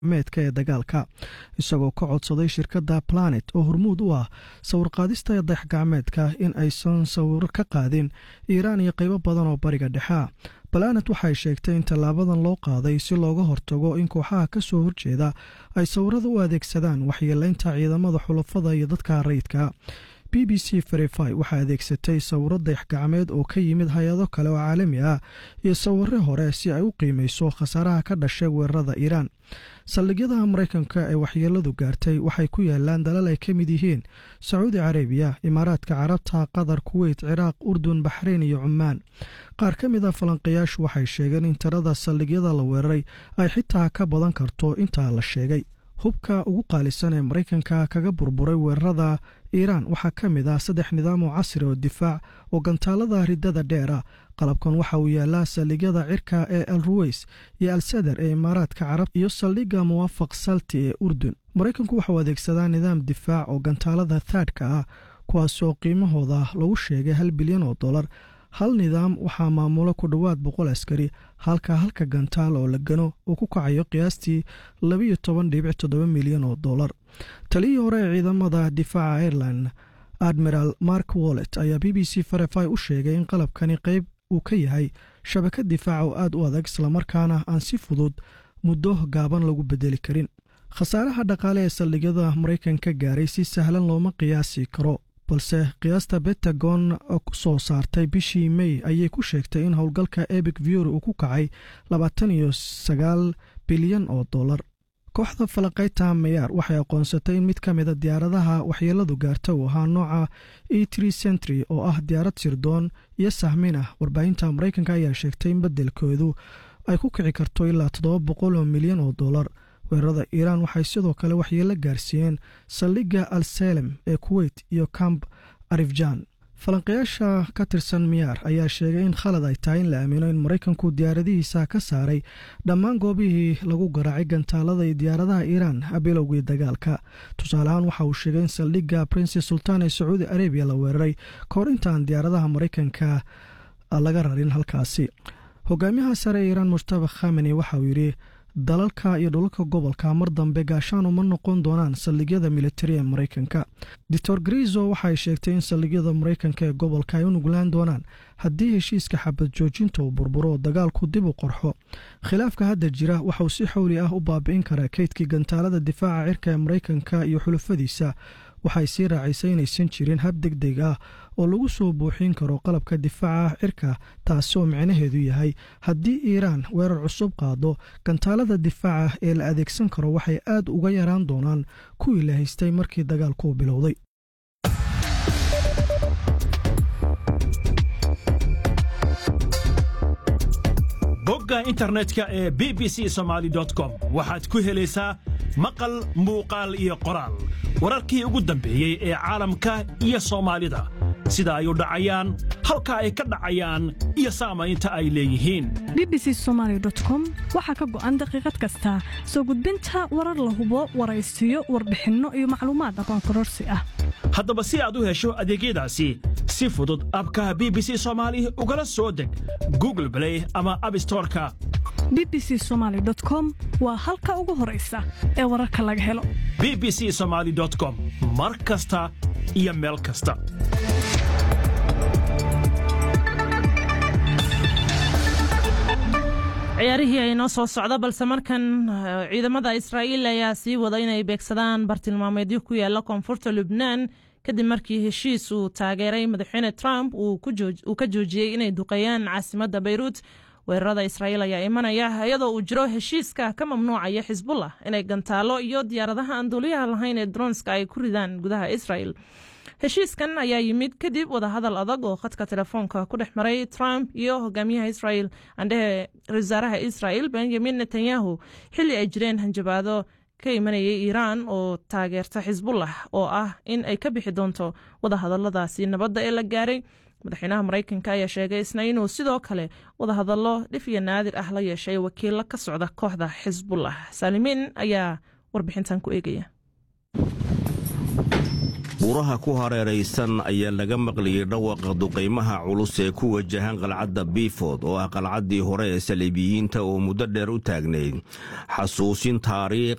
meedka ee dagaalka isagoo ka codsaday shirkadda planet oo hormuud u ah sawirqaadista dayaxgacmeedka in aysan sawiro ka qaadin iiraan iyo qaybo badan oo bariga dhexea planet waxay sheegtay in tallaabadan loo qaaday si looga hortago in kooxaha ka soo horjeeda ay sawirada u adeegsadaan waxyeelaynta ciidamada xulafada iyo dadka rayidka b b c verify waxaa adeegsatay sawiro dayaxgacmeed oo ka yimid hay-ado kale oo caalami ah iyo sawire hore si ay u qiimeyso khasaaraha ka dhashay weerarada iiraan saldhigyadaha maraykanka ee waxyeeladu gaartay waxay ku yaalaan dalal ay ka mid yihiin sacuudi carabiya imaaraadka carabta qatar kuweyt ciraaq urdun baxreyn iyo cumaan qaar ka mid a falanqayaashu waxay sheegeen in tirada saldhigyada la weeraray ay xitaa ka badan karto intaa la sheegay hubka ugu qaalisan ee maraykanka kaga burburay weerarada iiraan waxaa ka mid ah saddex nidaam oo casri oo difaac oo gantaalada ridada dheer ah qalabkan waxa uu yaalaa saldhigyada cirka ee al ruweys iyo al sadar ee imaaraadka carab iyo saldhigga muwaafaq salti ee urdun maraykanku waxauu adeegsadaa nidaam difaac oo gantaalada thaadhka ah kuwaasoo qiimahooda lagu sheegay hal bilyan oo dollar hal nidaam waxaa maamulo ku dhowaad boqol askari halka halka gantaal oo la gano uu ku kacayo qiyaastii labiyo toban dhibic toddoba milyan oo dollar taliyii hore ee ciidamada difaaca ireland admiral mark wallet ayaa b b c farefy u sheegay in qalabkani qayb uu ka yahay shabakad difaaca oo aad u adag islamarkaana aan si fudud muddo gaaban lagu bedeli karin khasaaraha dhaqaale ee saldhigyada maraykanka gaaray si sahlan looma qiyaasi karo balse qiyaasta bentagon ku soo saartay bishii mey ayay ku sheegtay in howlgalka ebic vior uu ku kacay labaatan iyo sagaal bilyan oo dollar kooxda falaqayta mayaar waxay aqoonsatay in mid ka mida diyaaradaha waxyeeladu gaarta uu ahaa nooca e tre centry oo ah diyaarad sirdoon iyo sahmin ah warbaahinta maraykanka ayaa sheegtay in beddelkoodu ay ku kici karto ilaa toddoba boqol oo milyan oo dollar weerarada iiraan waxay sidoo kale waxyeelo gaarsiiyeen saldhigga al salem ee kuweyt iyo camp arifjan falanqayaasha ka tirsan miyaar ayaa sheegay in khalad ay tahay in la aamino in maraykanku diyaaradihiisa ka saaray dhammaan goobihii lagu garaacay gantaalada iyo diyaaradaha iiraan bilowgii dagaalka tusaaleahaan waxa uu sheegay in saldhigga princes sultan ee sacuudi arabiya la weeraray kahor intaan diyaaradaha maraykanka laga rarin halkaasi hogaamiyaha sare ee iiraan mujtaba khameni waxa uu yidhi dalalka iyo dhulalka gobolka mar dambe gaashaan uma noqon doonaan saldhigyada militari ee maraykanka doctor grizo waxay sheegtay in saldhigyada maraykanka ee gobolka ay u nuglaan doonaan haddii heshiiska xabad joojinta uu burburo oo dagaalku dib u qorxo khilaafka hadda jira waxauu si xowli ah u baabi'in karaa keydkii gantaalada difaaca cirka ee maraykanka iyo xulufadiisa waxay sii raacisay inaysan jirin hab deg deg ah oo lagu soo buuxin karo qalabka difaaca cirka taasi oo micnaheedu yahay haddii iiraan weerar cusub qaado gantaalada difaaca ee la adeegsan karo waxay aad uga yaraan doonaan kuwii la haystay markii dagaalku bilowday bogga internetka ee b b c somaali com waxaad ku helaysaa maqal muuqaal iyo qoraal wararkii ugu dambeeyey ee caalamka iyo soomaalida sida ay u dhacayaan halka ay ka dhacayaan iyo saamaynta ay leeyihiin b b c somaali com waxaa ka go'an daqiiqad kasta soo gudbinta warar la hubo waraysiyo warbixinno iyo macluumaad aqoon kororsi ah haddaba si aad u hesho adeegyadaasi si fudud abkaha b b c soomaali ugala soo deg google blay ama abstoreka b b c somaali com waa halka ugu horaysa ee wararka laga helo b b c somaali com mar kasta iyo meel kasta ciyaarihii ay noo soo socda balse markan ciidamada israa'iil ayaa sii wada inay beegsadaan bartilmaameedyo ku yaala koonfurta lubnaan kadib markii heshiis uu taageeray madaxweyne trump uu ka joojiyey inay duqeeyaan caasimadda bayruut weerarada israa'iil ayaa imanaya iyadoo uu jiro heshiiska ka mamnuucaya xisbullah inay gantaalo iyo diyaaradaha aan duuliyaha lahayn ee dronska ay ku ridaan gudaha israa'el heshiiskan ayaa yimid kadib wadahadal adag oo khadka telefoonka ku dhex maray trump iyo hogaamiyaha israel andhehe wasaaraha israel benjamin netanyahu xilli ay jireen hanjabaado ka imanayay iiraan oo taageerta xisbullah oo ah in ay ka bixi doonto wadahadaladaasi nabadda ee la gaaray madaxweynaha maraykanka ayaa sheegay isna inuu sidoo kale wadahadallo dhif iyo naadir ah la yeeshay wakiilo ka socda kooxda xisbullah saalimiin ayaa warbixintan ku eegaya buuraha ku hareeraysan ayaa laga maqlayay dhawaqa duqaymaha culus ee ku wajahan qalcadda biiford oo ah qalcaddii hore ee saliibiyiinta oo muddo dheer u taagnayd xasuusin taariikh